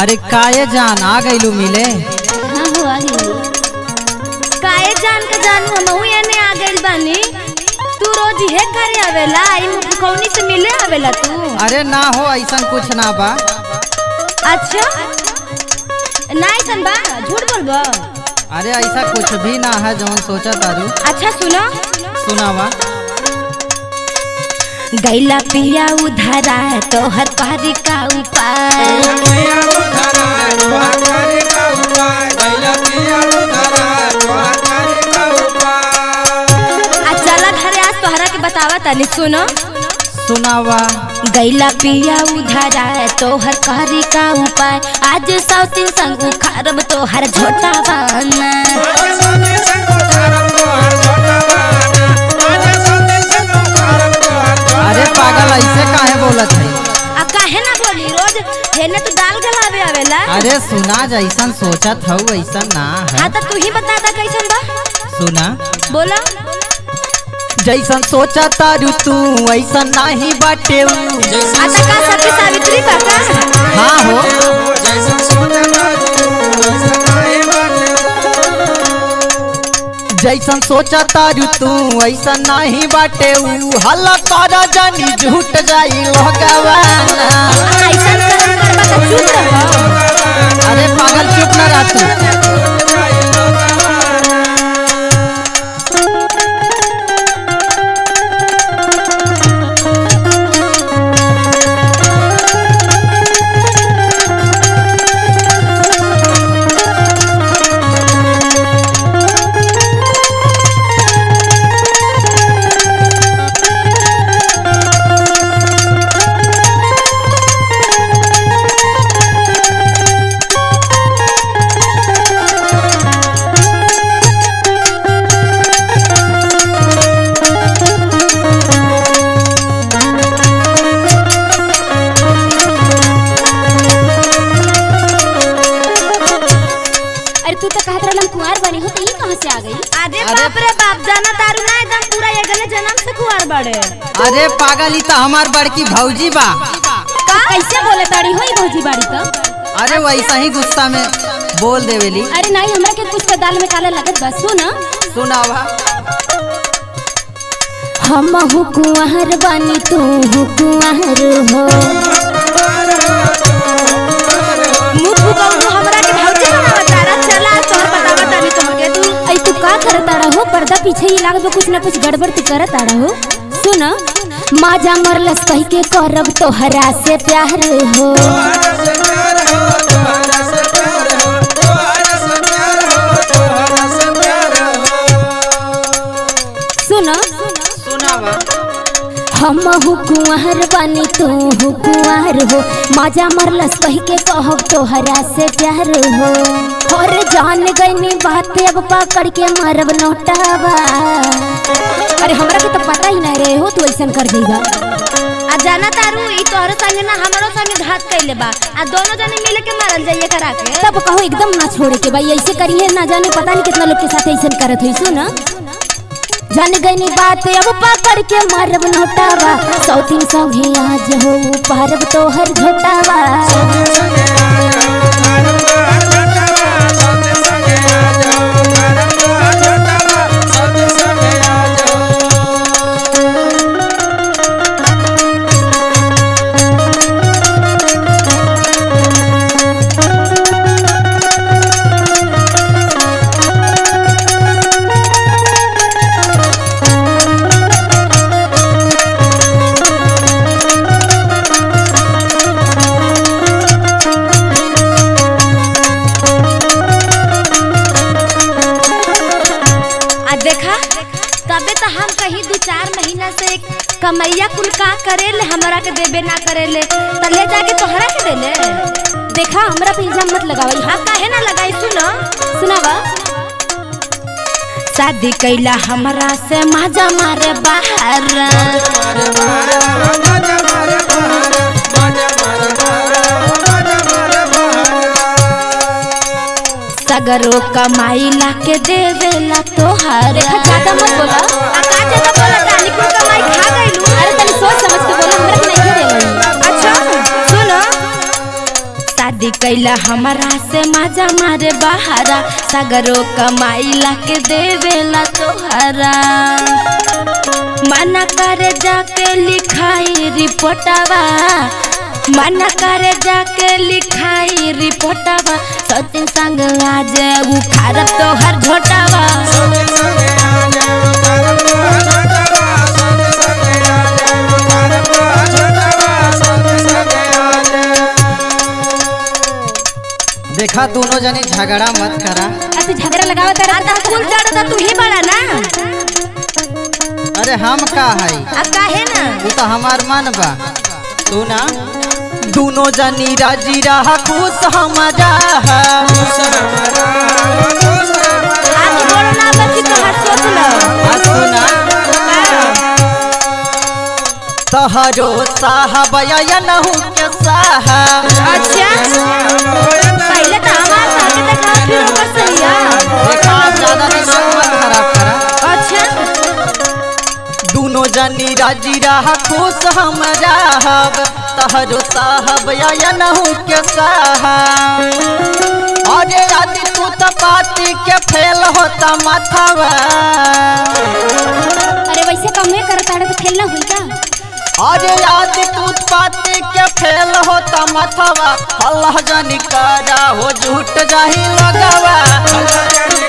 अरे काये जान आ गईलू मिले हाँ हो आ गई काहे जान का जान हमहू एने आ गइल बानी तू रोज हे करे आवेला इन कौनी से मिले आवेला तू अरे ना हो ऐसा कुछ ना बा अच्छा ना ऐसन बा झूठ बोलबो अरे ऐसा कुछ भी ना है जौन सोचा तारू अच्छा सुनो सुनावा गैला पिया उधरा तोहर पारी का उपाय आ चला घरे आज तोहरा के बतावा तनी सुनो सुनावा गैला पिया उधरा तोहर कारी का उपाय आज सौतीन संग उखारब तोहर झोटा बाना अरे पागल ऐसे काहे बोलत है आ काहे ना बोली रोज हेने तो दाल गलावे आवेला अरे सुना जैसन सोचत हूँ ऐसा ना है हाँ तो तू ही बता दा कैसन बा सुना बोला जैसन सोचा तारू तू ऐसा नहीं बाटे ऊ। आता का सत्य सावित्री बा का हाँ हो जैसन सोचा तारू तू ऐसा नहीं बाटे ऊ हल्ला कर जानी झूठ जाई भगवाना ऐसन करम करबा त चुप रहो अरे पागल चुप ना रह तू अरे तू तो कहत रहलन कुंवार बनी हो तो ई कहां से आ गई अरे बाप रे बाप जाना तारू ना एकदम पूरा ये गले जन्म से कुंवार बड़े अरे पागल ई तो हमार बड़की भौजी बा का कैसे बोले ताड़ी होई भौजी बाड़ी तो अरे वैसा ही गुस्सा में बोल देवेली अरे नहीं हमरा के कुछ के दाल में काला लगत बा सुन सुनावा हम हु कुंवर बनी तू हु कुंवर हो मुख फुकाऊ हमरा के भौजी बनावा तारा चला तोहर बतावा तानी तोहके तू ऐ तू का करत ताड़ा हो पर्दा पीछे ही लागत बा कुछ ना कुछ गड़बड़ तू करत ताड़ा हो सुन माजा मरलस कह के करब तोहरा से प्यार हो सुन सुनावा हम हु कुंवर बनी तू हु कुंवर हो माजा मरलस कह के कहब तोहरा से प्यार हो और जान गईनी बात अब पकड़ के मारब नोटावा अरे हमरा के तो पता ही नहीं रहे हो तू ऐसा कर देगा आ जाना तारू ई तोहरे संगे ना हमरो संगे घात कइले बा आ दोनों जने मिल के मारल जाइए करा के तब कहो एकदम ना छोड़े के भाई ऐसे करिए ना जाने पता नहीं कितना लोग के साथ ऐसा करत हुई सुन जान गईनी बात अब पकड़ के मारब नोटावा सौतीन संगे आज हो पारब तोहर झोटावा आ देखा तबे तो हम कहीं दो चार महीना से कमैया कुल का करेले हमरा के देबे ना करेले त ले जाके तोहरा के देले देखा हमरा पे इल्जाम मत लगावई हां काहे ना लगाई सुनो सुनावा शादी कैला हमरा से माजा मारे बाहर सगरो कमाई ला के देवेला तोहार देखा ज्यादा मत बोला आ का ज्यादा बोला तानी कुल कमाई खा गइलू अरे तनी सोच समझ के बोला हमरा के नहीं देले अच्छा सुनो शादी कैला हमारा से मजा मारे बहारा सगरो कमाइला के देवेला तोहरा मना करे जाके लिखाई रिपोर्टवा मना करे जाके लिखाई रिपोर्टवा सचिन संग आज उखाड़ तोहर झोटावा देखा दोनों जनी झगड़ा मत करा अब तू झगड़ा लगावत रहा कुल चढ़ तू ही बड़ा ना अरे हम का है अब काहे ना वो तो हमार मन बा तू ना दोनों जनी राजी रहा खुश हम रहा आगे बोलो ना बच्ची तोहर सोच लो आ सुना तहरो साहब या नहु के साहब अच्छा पहले तो हमार साथे देखा फिर ओकर सहिया देखा ज्यादा दिमाग मत खराब करा अच्छा दोनों जनी राजी रहा खुश हम रहब तहरो साहब या नहु के साहब अरे आदि तू तो पाती के फेल होता माथावा अरे वैसे कमे करता तो खेल ना हुई का अरे आदि तू पाती के फेल होता माथावा अल्लाह जानी करा हो झूठ जाही लगावा